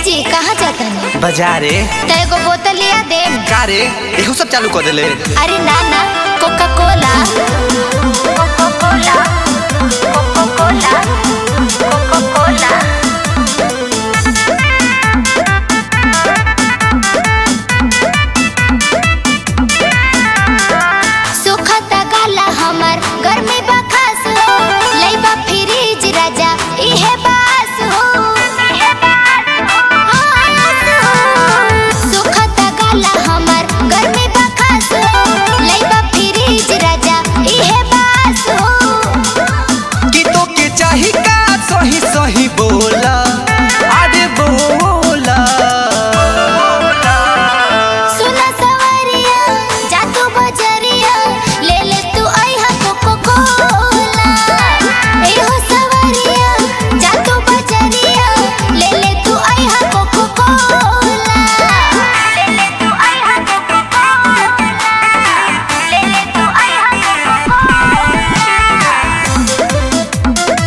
जी कहाँ जातनी बाजारे त एगो बोतल लिया दे का रे एहू सब चालू कर देले अरे ना ना coca cola coca cola coca cola coca cola सुखता गाला हमर गर्मी बखास हो लइबा फ्रिज राजा इहे बास हो इहे बास हो सुखता गाला हमर गर्मी बखास हो लइबा फ्रिज राजा इहे बास हो कि तो के चाही का सही सही बोला अरे बोला सुना सवरिया जा तू बजरिया ले ले तू आइहा कोको कोला ए हो सवरिया जा तू बजरिया ले ले तू आइहा कोको कोला ले ले तू आइहा कोको कोला ले ले तू आइहा कोको कोला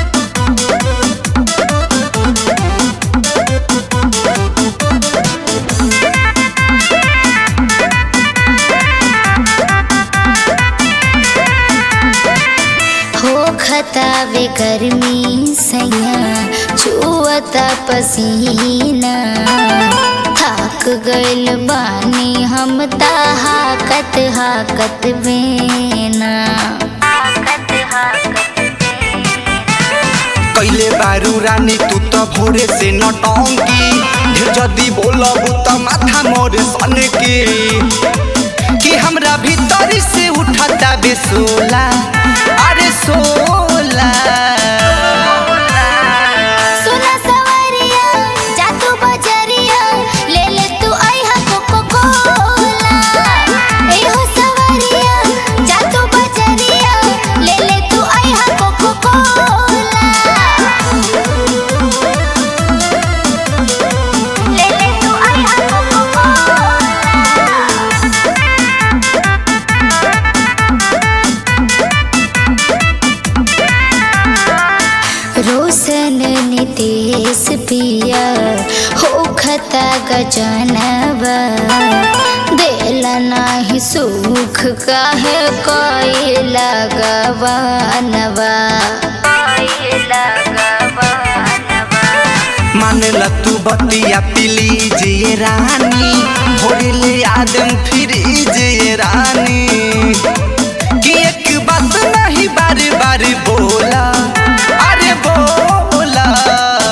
हो खतावे गर्मी सैया छुअता पसीना थक गइल बानी हम ता हाकत हाकत बेना हाकत हाकत कैले बारू रानी तू तो भोरे से नटंकी ढेर जदी बोलब त माथा मोर सन के कि हमरा भीतर से उठता बेसोला अरे सोला सुना सवरिया जा तू बजरिया ले ले तू आइहा कोको कोला ए हो सवरिया जा तू बजरिया ले ले तू आइहा कोको कोला ले ले तू आइहा कोको कोला रोशन नितेश पिया हो खता गजनवा देला नाही सुख काहे कोई लगवानवा मानला तू बतिया पिली जे रानी भोरे ले आदम फिर जे रानी कि एक बात नहीं बार बार बोला अरे बोला